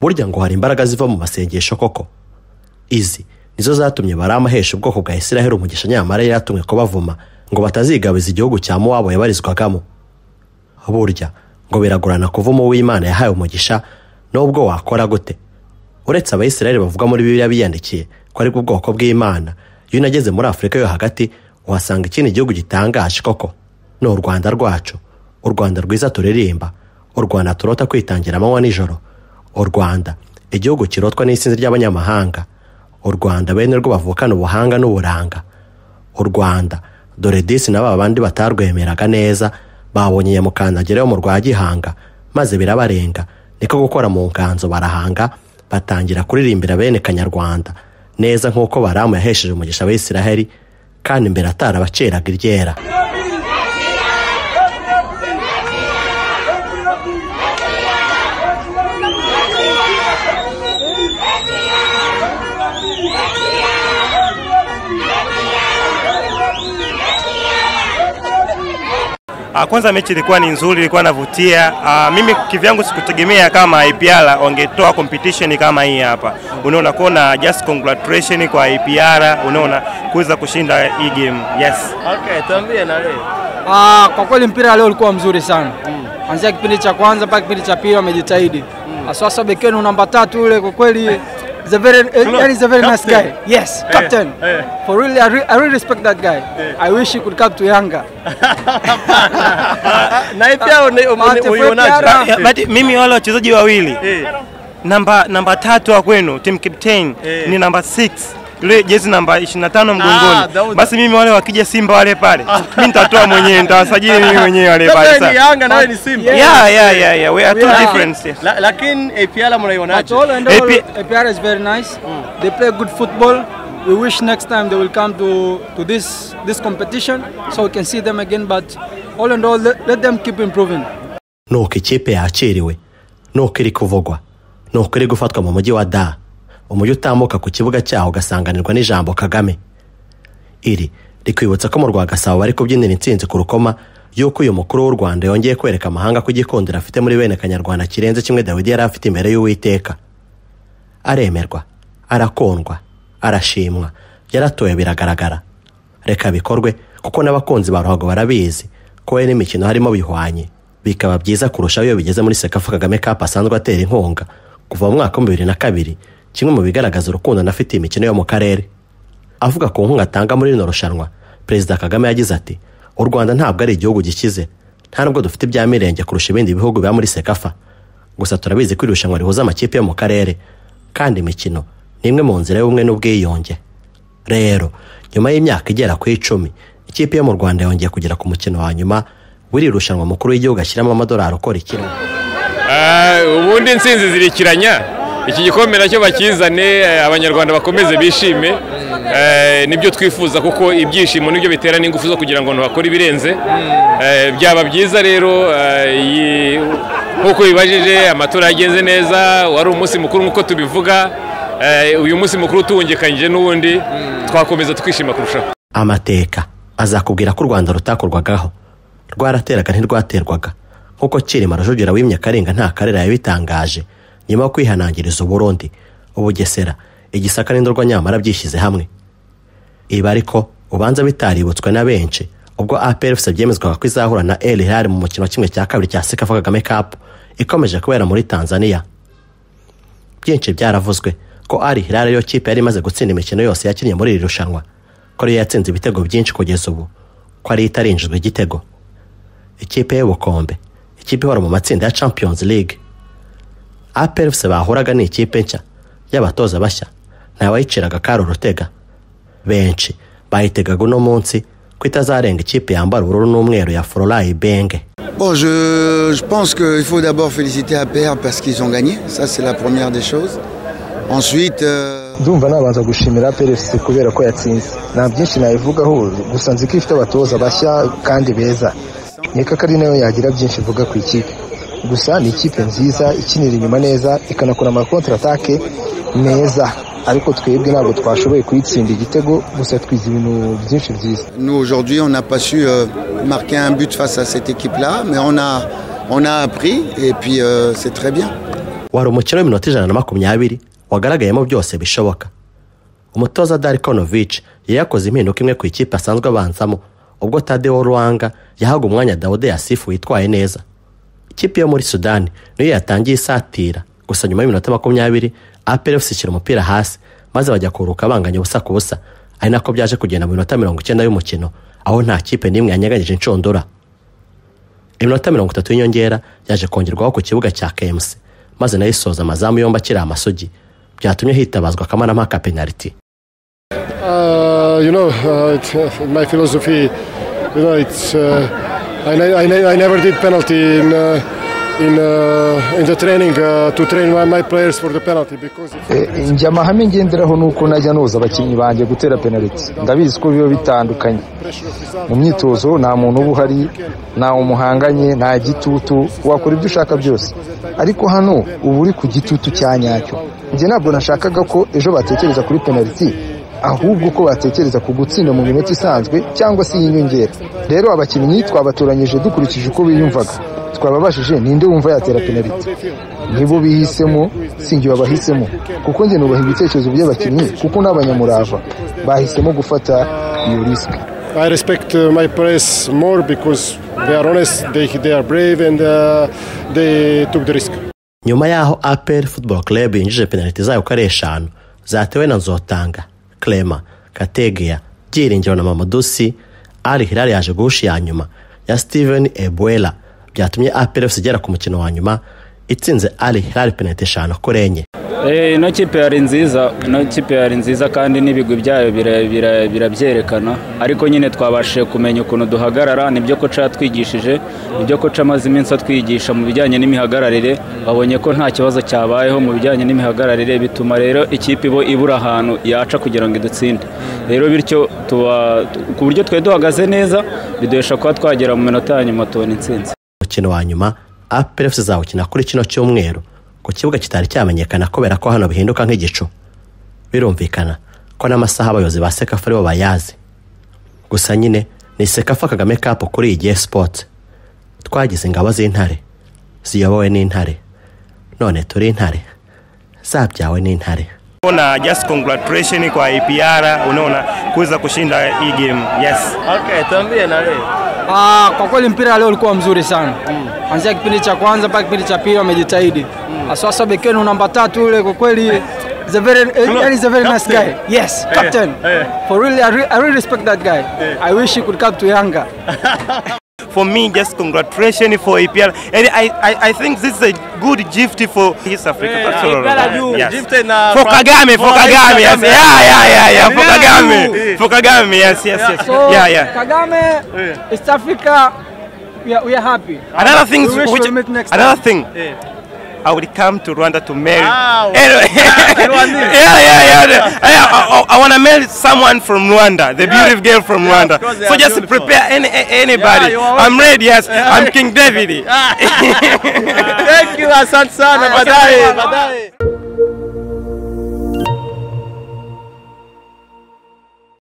burya ngo hari imbaraga ziva mu masengesho koko izi nizo zatumye bari amahesha ubwoko bwa israheli umugisha nyamara yari yatumwe kubavuma ngo batazigabiza igihugu cya muwabo yabarizwagamo burya ngo biragorana kuvuma uw'imana yahaye umugisha n'ubwo wakora gute uretse abayisiraheli bavuga muri bibiliya biyandikiye ko ari ubwoko bw'imana iyo unageze muri afurika yo hagati uhasanga ikindi gihugu gitangaje koko ni u rwanda rwacu u rwanda rwiza turirimba u rwanda turota kwitangira amanywa nijoro u rwanda igihugu kirotwa n'isinzi ry'abanyamahanga u rwanda bene rwo bavukana ubuhanga n'uburanga u rwanda dore disi na ba bandi batarwemeraga neza babonye nyamukandagira yo mu rwa gihanga maze birabarenga niko gukora mu nganzo barahanga batangira kuririmbira bene kanyarwanda neza nk'uko baramu yahesheje umugisha abisiraheli kandi imbere atarabaceraga iryera Kwanza mechi ilikuwa ni nzuri, ilikuwa inavutia. Ah, Mimi kivyangu sikutegemea kama IPR wangetoa competition kama hii hapa, unaona kona. Just congratulation kwa IPR, unaona kuweza kushinda hii game. Yes, Okay, tuambie na leo. Ah, kwa kweli mpira leo ulikuwa mzuri sana kuanzia kipindi cha kwanza mpaka kipindi cha pili wamejitahidi haswa hasa bekenu namba tatu yule kwa kweli is a very, eh, Hello, yani is a very nice captain. guy yes captain eh. for really I, re I really respect that guy I wish he could come to Yanga Na hii pia uni- uni- Mate, uionaje? Fred Ah, but mimi wale wachezaji wawili Eh, namba namba tatu wa kwenu team captain Eh. ni namba 6 yule jezi namba 25 Ah, mgongoni. Dauda. Basi mimi wale wakija Simba wale pale, mimi nitatoa mwenyewe, nitawasajili mimi mwenyewe wale pale. wewe ni sasa. Yanga na wewe ni Simba. Yeah. Yeah, yeah, yeah, yeah. We are two are- different. yes. La- Lakini APR But mnaionaje? all and all, AP APR is very nice they play good football we wish next time they will come to to this this competition so we can see them again but all and all let, let them keep improving nuko ikipe yakiriwe nuko iri kuvugwa nuko iri gufatwa mu mujyi wa da umujyi utambuka ku kibuga cyaho ugasanganirwa n'ijambo kagame iri rikwibutsa ko mu rwa gasabo bari kubyinira intsinzi ku rukoma y'uko uyu mukuru w'u rwanda yongeye kwereka amahanga ko igikundiro afite muri bene kanyarwanda kirenze kimwe dawidi yari afite imbere y'uwiteka aremerwa arakundwa arashimwa yaratoye biragaragara reka bikorwe kuko n'abakunzi ba ruhago barabizi ko we n'imikino harimo bihwanye bikaba byiza kurushaho iyo bigeze muri sekafu kagame cup asanzwe atera inkunga kuva mu mwaka wa bibiri na kabiri kimwe mu bigaragaza urukundo anafitiye imikino yo mu karere avuga ku nkunga atanga muri rino rushanwa perezida kagame yagize ati u rwanda ntabwo ari igihugu gikize nta nubwo dufite ibya mirenge kurusha ibindi bihugu biba muri sekafa gusa turabizi ko iri rushanwa rihuza amakipe yo mu karere kandi imikino ni imwe mu nzira y'ubumwe n'ubwiyunge rero nyuma y'imyaka igera ku icumi ikipe yo mu rwanda yongeye kugera ku mukino wa nyuma w'iri rushanwa mukuru w'igihugu ashyiramo amadolari ukora ikirimo Ah, ubundi intsinzi zirikiranya iki gikombe nacyo bakizane eh, abanyarwanda bakomeze bishime Eh, nibyo twifuza kuko ibyishimo nibyo bitera n'ingufu zo kugira ngo abantu bakore ibirenze Eh, byaba byiza rero eh, iyi- nk'uko bibajije amatora yagenze neza wari umunsi mukuru nk'uko tubivuga Eh, uyu munsi mukuru tuwungikanyije n'uwundi twakomeza twishima kurushaho amateka azakubwira ko u rwanda rutakorwagaho rwarateraga ntirwaterwaga nk'uko kirima rujugera wimye karenga nta karera yabitangaje nyuma yo kwihanangiriza uburundi ubugesera igisaka n'indorwa nyamara byishyize hamwe ibi ariko ubanza bitaributswe na benshi ubwo APRFC byemezwaga ko izahura na El Hilal mu mukino wa kimwe cya kabiri cya Sekafa Kagame Cup ikomeje kubera muri Tanzania byinshi byaravuzwe ko Al Hilal yo kipe yari imaze gutsinda imikino yose yakinnye muri iri rushanwa ko ariyo yatsinze ibitego byinshi kugeza ubu ko ariyo itarinjijwe igitego ikipe y'ubukombe ikipe ihora mu matsinda ya Champions League APRFC bahuraga ni ikipe nshya y'abatoza bashya ntawayiciraga karo rutega benshi bayitegaga uno munsi ko itazarenga ikipe yambara ubururu n'umweru ya Fororayi Benge Bon, je, je pense qu'il faut d'abord féliciter APR parce qu'ils ont gagné. Ça, c'est la première des choses. Ensuite, euh, ndumva nabanza gushimira PLFC kubera ko yatsinze nta byinshi nayivugaho gusa nzi ko ifite abatoza bashya kandi beza nkeka ko ari nayo yagira byinshi ivuga ku ikipe gusa ni ikipe nziza ikinira inyuma neza ikanakora ama contre attaque meza ariko twebwe ntabwo twashoboye kuyitsinda igitego gusa twize ibintu byinshi byiza Nous, aujourd'hui, on n'a pas su euh, marquer un but face à cette équipe-là, mais on a, on a appris et puis euh, c'est très bien. wari umukino w'iminota ijana na makumyabiri wagaragayemo byose bishoboka umutoza darikonovic yari yakoze impinduka imwe ku ikipe asanzwe abanzamo ubwo tadeo ruwanga yahaga umwanya dawude yasifu witwaye neza ikipe yo muri sudani niyo yatangiye isatira gusa nyuma y'iminota makumyabiri aperefusi ishyira umupira hasi maze bajya kuruka banganya ubusa ku busa ari nako byaje kugenda mu minota mirongo icyenda y'umukino aho nta kipe n'imwe yanyeganyije inshundura iminota mirongo itatu y'inyongera yaje kongerwaho ku kibuga cya kmc maze nayo isoza amazamu yombi akiri amasugi byatumye hitabazwa akamarampaka penaliti Uh, you know, uh, it's, uh, my philosophy, you know, it's uh, I, ne- I, ne- I never did penalty in uh, in uh, in the training uh, to train my, my players for the penalty because. If Eh, njye amahame ngenderaho ni uko najya noza abakinnyi banjye gutera penaliti ndabizi ko biba bitandukanye mu myitozo nta muntu uba uhari nta umuhanganye nta gitutu wakora ibyo ushaka byose ariko hano uba uri ku gitutu cya nyacyo njye ntabwo nashakaga ko ejo batekereza kuri penaliti ahubwo ko batekereza ku gutsinda mu minota isanzwe cyangwa se y'inyongera rero abakinnyi twabatoranyije dukurikije uko biyumvaga twababashije ninde wumva yatera penaliti nibo bihisemo si njye wabahisemo kuko njye nubaha ibitekerezo by'abakinnyi kuko n'abanyamurava bahisemo gufata iyo risike I respect uh, my players more because they are honest, they, they are brave, and uh, they took the risk. nyuma y'aho apel football club yinjije penaliti zayo uko ari eshanu zatewe na nzotanga clema kategeya byiringiro na mamadusi ari hilali yaje guhusha iya nyuma ya steven ebuela byatumye apel fc igera ku mukino wa nyuma itsinze ari hilali penaliti eshanu kuri enye Eh, ino kipe yari nziza ino kipe yari nziza kandi n'ibigwi byayo bira- bira- birabyerekana ariko nyine twabashije kumenya ukuntu duhagarara nibyo koca yatwigishije nibyo koca amaze iminsi atwigisha mu bijyanye n'imihagararire babonye ko nta kibazo cyabayeho mu bijyanye n'imihagararire bituma rero ikipe ibo ibura ahantu yaca kugira ngo idutsinde rero bityo tuba ku buryo twari duhagaze neza biduhesha kuba twagera mu minota ya nyuma tubona intsinzi umukino wa nyuma apel fc izawukina kuri kino cyumweru ku kibuga kitari cyamenyekana kubera ko hano bihinduka nk'igicu birumvikana ko n'amasaha abayobozi ba sekafa aribo bayazi gusa nyine ni sekafa kagame kapu kuri iyi gihe sipoti twagize ingabo z'intare ziyobowe n'intare none turi intare zabyawe n'intare Ona just congratulation kwa APR unaona kuweza kushinda hii game. Yes. Okay, tuambie na leo. Ah, kwa kweli mpira leo ulikuwa mzuri sana kuanzia kipindi cha kwanza mpaka kipindi cha pili wamejitahidi aswasa bekenu namba tatu yule kwa kweli is a very eh, yani is a very nice guy yes captain for really I, re I really respect that guy I wish he could come to Yanga For me just congratulation for APR. And I I, I think this is a good gift for East Africa Pastoral. Yes. Gifted na For Kagame, for Kagame. Yes. Kagame. Yeah, yeah, yeah, yeah. For Yeah, Kagame. you. For Kagame. Yes, yes, yes. so Yeah, yeah. Kagame East Africa we are, we are happy Another thing we wish which we'll meet next time. another thing. I will come to Rwanda to marry. Ah, Anyway. yeah, yeah, yeah. I, I, I want to marry someone from Rwanda, the beautiful girl from Yeah, of Rwanda. course they So are just beautiful. prepare any, a- anybody. you are I'm ready, yes. I'm King David. Thank you, asante sana, baadaye baadaye.